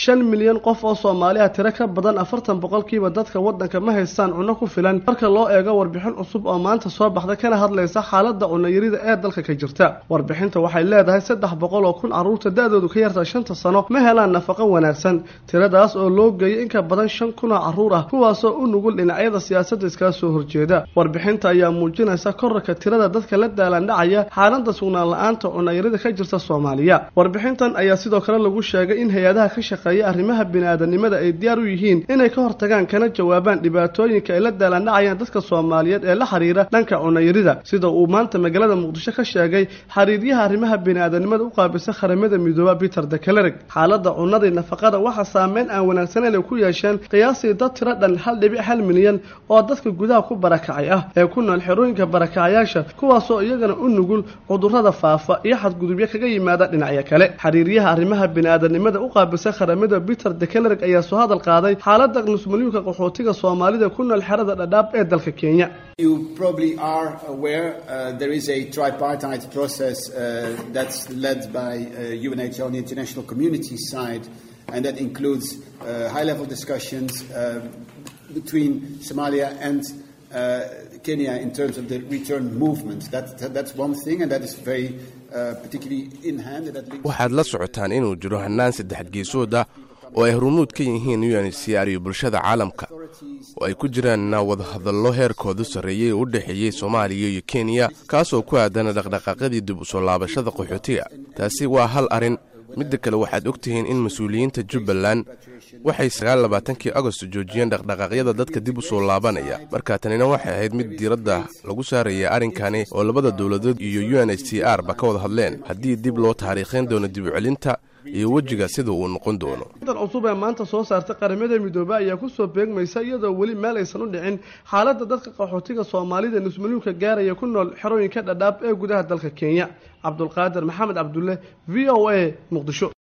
shan milyan qof oo soomaaliya tiro ka badan afartan boqolkiiba dadka waddanka ma haystaan cunno ku filan marka loo eego warbixin cusub oo maanta soo baxda kana hadlaysa xaaladda cunnayarida ee dalka ka jirta warbixinta waxay leedahay saddex boqol oo kun carruurta da-doodu ka yarta shanta sano ma helaan nafaqo wanaagsan tiradaas oo loo geeyay in ka badan shan kun oo carruur ah kuwaasoo u nugul dhinacyada siyaasadda iskaga soo horjeeda warbixinta ayaa muujinaysa korarka tirada dadka la daalandhacaya xaaladda sugnaan la-aanta cunnayarida ka jirta soomaaliya warbixintan ayaa sidoo kale lagu sheegay in hay-adaha ka shaqeeya arrimaha bini-aadanimada ay diyaar u yihiin inay ka hortagaan kana jawaabaan dhibaatooyinka ay la daalandhacayaan dadka soomaaliyeed ee la xiriira dhanka cunnayarida sida uu maanta magaalada muqdisho ka sheegay xiriiryaha arrimaha bini-aadanimada u qaabisa qaramada midooba peter dekelereg xaaladda cunnadii nafaqada waxaa saameyn aan wanaagsaneyn ay ku yeesheen qiyaastii dad tiro dhan hal dhibic hal milyan oo dadka gudaha ku barakacay ah ee ku nool xerooyinka barakacayaasha kuwaasoo iyagana u nugul cudurrada faafa iyo xadgudubyo kaga yimaada dhinacyo kale xiriiryaha arrimaha bini-aadanimada u qaabisa qaramada peter dekelereg ayaa soo hadal qaaday xaaladda nusmalyuunka qaxootiga soomaalida ku nool xerada dhadhaab ee dalka kenya You probably are aware uh, there is a tripartite process uh, that's led by uh, UNHCR on the international community side, and that includes uh, high-level discussions uh, between Somalia and uh, Kenya in terms of the return movement. That, that, that's one thing, and that is very uh, particularly in hand. And that links waxaad la socotaan inuu jiro hannaan saddex geesood ah oo ay hormuud ka yihiin unhcr iyo bulshada caalamka oo ay ku jiraan wadahadallo heerkoodu sarreeyey oo u dhexeeyey soomaaliya iyo kenya kaasoo ku aadana dhaqdhaqaaqyadii dib u soo laabashada qaxootiga taasi waa hal arrin midda kale waxaad og tihiin in mas-uuliyiinta jubbaland waxay sagaallabaatankii agost joojiyeen dhaqdhaqaaqyada dadka dib u soo laabanaya marka tanina waxay ahayd mid diiradda lagu saaraya arrinkani oo labada dowladood iyo u n h c r ba ka wada hadleen haddii dib loo taariikhayn doono dib u celinta iyo wejiga sida uu noqon doono dan cusub ee maanta soo saartay qaramada midoobe ayaa kusoo beegmaysa iyadoo weli meel aysan u dhicin xaaladda dadka qaxootiga soomaalida nusmalyuunka gaaraya ku nool xerooyinka dhadhaab ee gudaha dalka kenya cabdulqaadir maxamed cabdulle v o a muqdisho